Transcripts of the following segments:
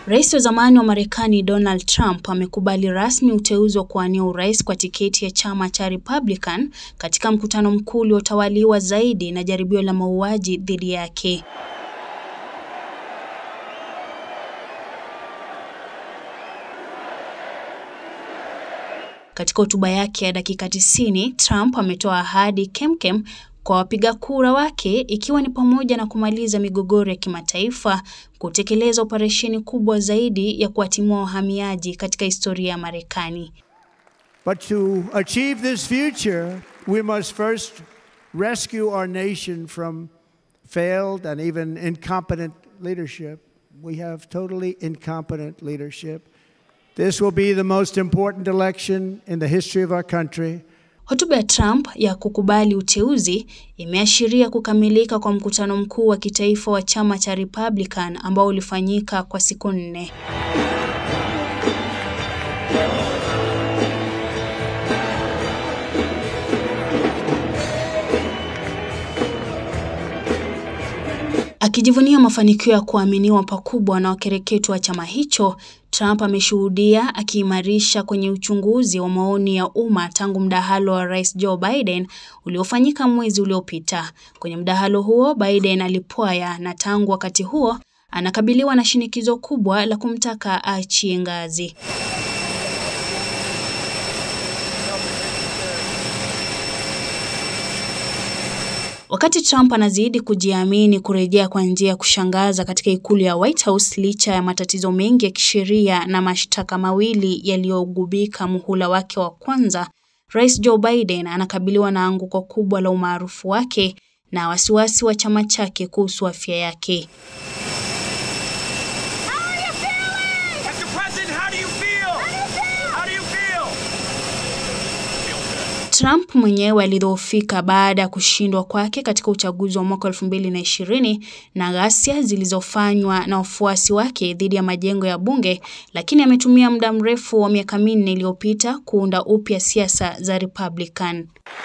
Rais wa zamani wa Marekani Donald Trump amekubali rasmi uteuzi wa kuwania urais kwa tiketi ya chama cha Republican katika mkutano mkuu uliotawaliwa zaidi na jaribio la mauaji dhidi yake. Katika hotuba yake ya dakika tisini, Trump ametoa ahadi kemkem kwa wapiga kura wake ikiwa ni pamoja na kumaliza migogoro ya kimataifa, kutekeleza operesheni kubwa zaidi ya kuwatimua wahamiaji katika historia ya Marekani. But to achieve this future, we must first rescue our nation from failed and even incompetent leadership. We have totally incompetent leadership. This will be the most important election in the history of our country. Hotuba ya Trump ya kukubali uteuzi imeashiria kukamilika kwa mkutano mkuu wa kitaifa wa chama cha Republican ambao ulifanyika kwa siku nne. Akijivunia mafanikio ya kuaminiwa pakubwa na wakereketo wa chama hicho, Trump ameshuhudia akiimarisha kwenye uchunguzi wa maoni ya umma tangu mdahalo wa Rais Joe Biden uliofanyika mwezi uliopita. Kwenye mdahalo huo, Biden alipwaya na tangu wakati huo anakabiliwa na shinikizo kubwa la kumtaka aachie ngazi. Wakati Trump anazidi kujiamini kurejea kwa njia ya kushangaza katika ikulu ya White House licha ya matatizo mengi ya kisheria na mashtaka mawili yaliyogubika muhula wake wa kwanza, Rais Joe Biden anakabiliwa na anguko kubwa la umaarufu wake na wasiwasi wa chama chake kuhusu afya yake. Trump mwenyewe alidhoofika baada ya kushindwa kwake katika uchaguzi wa mwaka 2020 na ghasia zilizofanywa na wafuasi wake dhidi ya majengo ya bunge, lakini ametumia muda mrefu wa miaka minne iliyopita kuunda upya siasa za Republican.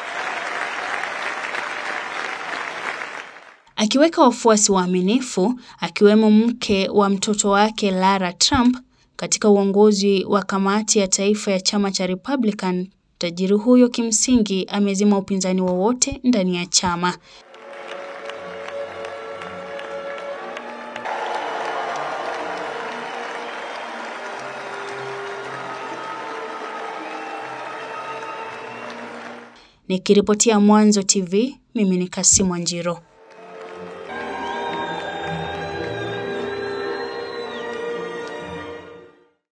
Akiweka wafuasi waaminifu akiwemo mke wa mtoto wake Lara Trump katika uongozi wa kamati ya taifa ya chama cha Republican. Tajiri huyo kimsingi amezima upinzani wowote ndani ya chama. Nikiripotia Mwanzo TV, mimi ni Kasimu Wanjiro.